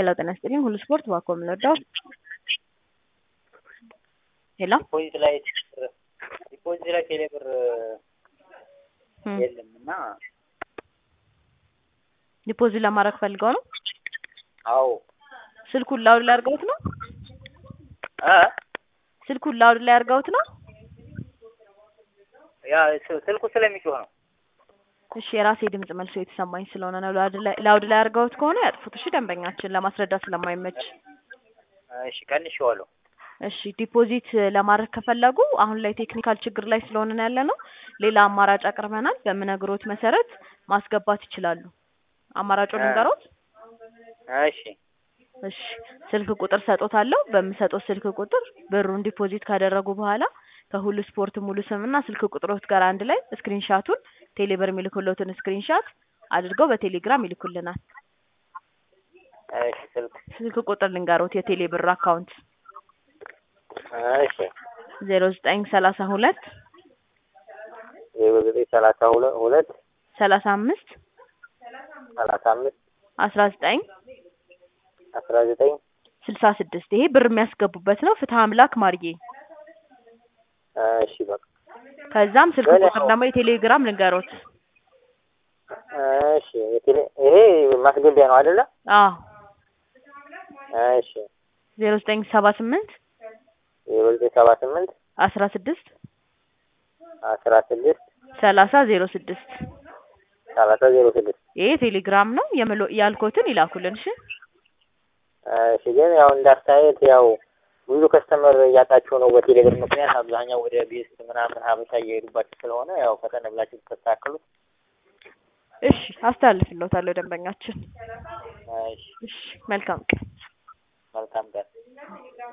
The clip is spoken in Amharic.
ሄሎ ጤና ይስጥልኝ ሁሉ ስፖርት ባኮ የምንወዳው ሄሎ ዲፖዚት ላይ ዲፖዚት ላይ ቴሌ ብር እም፣ የለም እና ዲፖዚት ለማድረግ ፈልገው ነው አዎ ስልኩን ላውድ ላይ አድርገውት ነው እ ስልኩን ላውድ ላይ አድርገውት ነው ያ ስ- ስልኩ ስለሚጮህ ነው። እሺ የራሴ ድምጽ መልሶ የተሰማኝ ስለሆነ ነው ላውድ ላይ ላውድ ላይ አድርገውት ከሆነ ያጥፉት እሺ ደንበኛችን ለማስረዳት ስለማይመች እሺ ቀንሼዋለሁ። እሺ ዲፖዚት ለማድረግ ከፈለጉ አሁን ላይ ቴክኒካል ችግር ላይ ስለሆነ ያለ ነው ሌላ አማራጭ አቅርበናል በምነግሮት መሰረት ማስገባት ይችላሉ አማራጩን እ። ልንገሮት እሺ እሺ ስልክ ቁጥር ሰጦታለሁ በምሰጠው ስልክ ቁጥር ብሩን ዲፖዚት ካደረጉ በኋላ ከሁሉ ስፖርት ሙሉ ስምና ስልክ ቁጥሮት ጋር አንድ ላይ ስክሪንሻቱን ቴሌብር የሚልኩለትን ስክሪንሻት አድርገው በቴሌግራም ይልኩልናል እሺ ስልክ ስልክ ቁጥር ልንገሮት የቴሌብር አካውንት እሺ ዜሮ ዘጠኝ ሰላሳ ሁለት ዜሮ ዘጠኝ ሰላሳ ሁለት ሁለት ሰላሳ አምስት ሰላሳ አምስት አስራ ዘጠኝ አስራ ዘጠኝ ስልሳ ስድስት ይሄ ብር የሚያስገቡበት ነው ፍትሀ አምላክ ማርዬ እሺ በቃ ከዛም ስልክ በል ቁጥር ያው- ደግሞ የቴሌግራም ልንገሮት እሺ የቴሌ ይሄ ማስገቢያ ነው አይደለ? አዎ እሺ ዜሮ ዘጠኝ ሰባ ስምንት ዜሮ ዘጠኝ ሰባ ስምንት አስራ ስድስት አስራ ስድስት ሰላሳ ዜሮ ስድስት ሰላሳ ዜሮ ስድስት ይሄ ቴሌግራም ነው የምሎ ያልኮትን ይላኩልን እሺ እሺ ግን ያው እንዳስተያየት ያው ብዙ ከስተመር እያጣችሁ ነው በቴሌብር ምክንያት አብዛኛው ወደ ቤስት ምናምን ሀበሻ እየሄዱባችሁ ስለሆነ ያው ፈጠን ብላችሁ ተስተካክሉት። እሺ አስተላልፍልዎታለሁ ደንበኛችን እሺ እሺ መልካም ቀን መልካም ቀን